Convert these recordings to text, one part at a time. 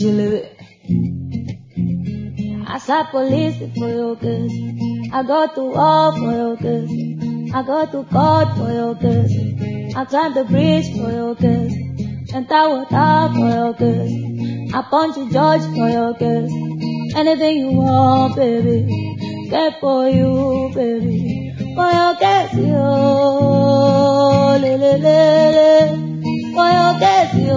Jilly. I saw police for your case. I go to war for your case. I go to court for your case. I climb the bridge for your case. Enter water for your case. I punch a judge for your case. Anything you want, baby. Get for you, baby. For your case, yo. Le, le, le, le. For your case, yo.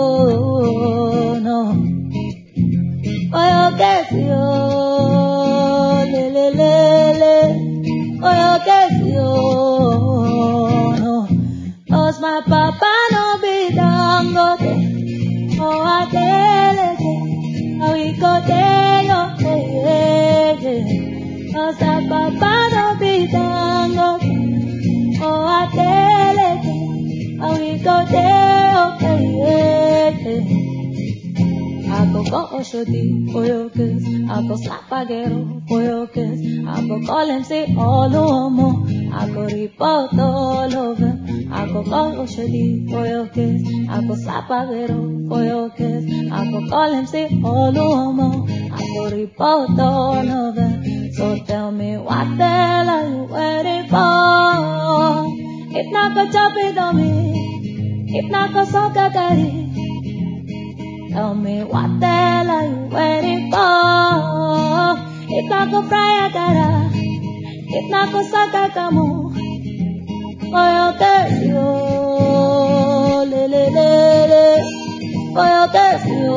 No. For your case, yo. Le, le, le, le. For your case, yo. No. Cause my papa no be dangote. Oh, I tell it. How we go there, yo. Yeah, yeah. Cause my papa no be dangote. Oh, I tell it. How we go there, okay, yeah, yeah. I go go Oshodi for your kiss. I go slap Agero for your kiss. I go call him say all homo. I go report all of them. I go call Oshodi for your kiss. I go slap Agero for your kiss. I go call him say all homo. I go report all of them. So tell me what the hell are you waiting for? If not go chop it on me. If not go suck a daddy. Tell me what the hell are you waiting for? If not go fry a gara, if not go suck a camu, for your case, yo, le le le le, for your case, yo,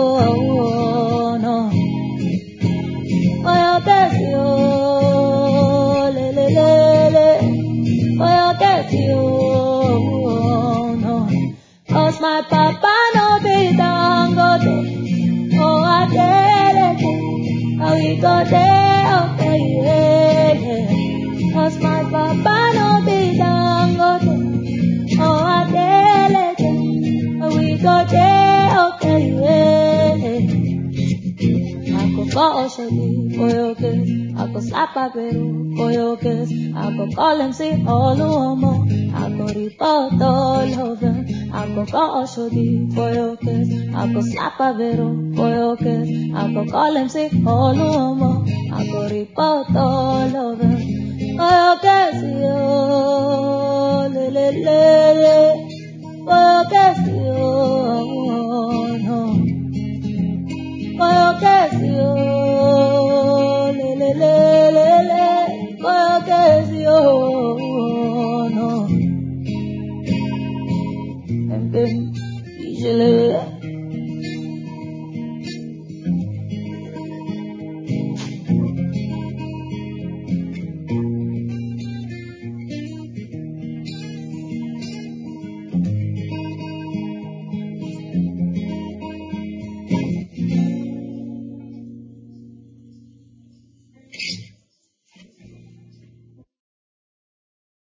no, for your case, yo, le le le le, for your case, yo, no, cause my papa no be dangote. Oh, I tell it, how we go there, okay, yeah, yeah. Cause my papa no be dangote. Oh, I tell it, how we go there, okay, yeah, yeah. I go call Oshodi for your kiss. I go slap Agbero for your kiss. I go call him say all homo. I go report all of them. I go call Oshodi for your kiss. I go slap Agbero for your kiss. I go call him say all homo. I go report all of them. For your kiss, yo, le le le le. For your kiss, yo.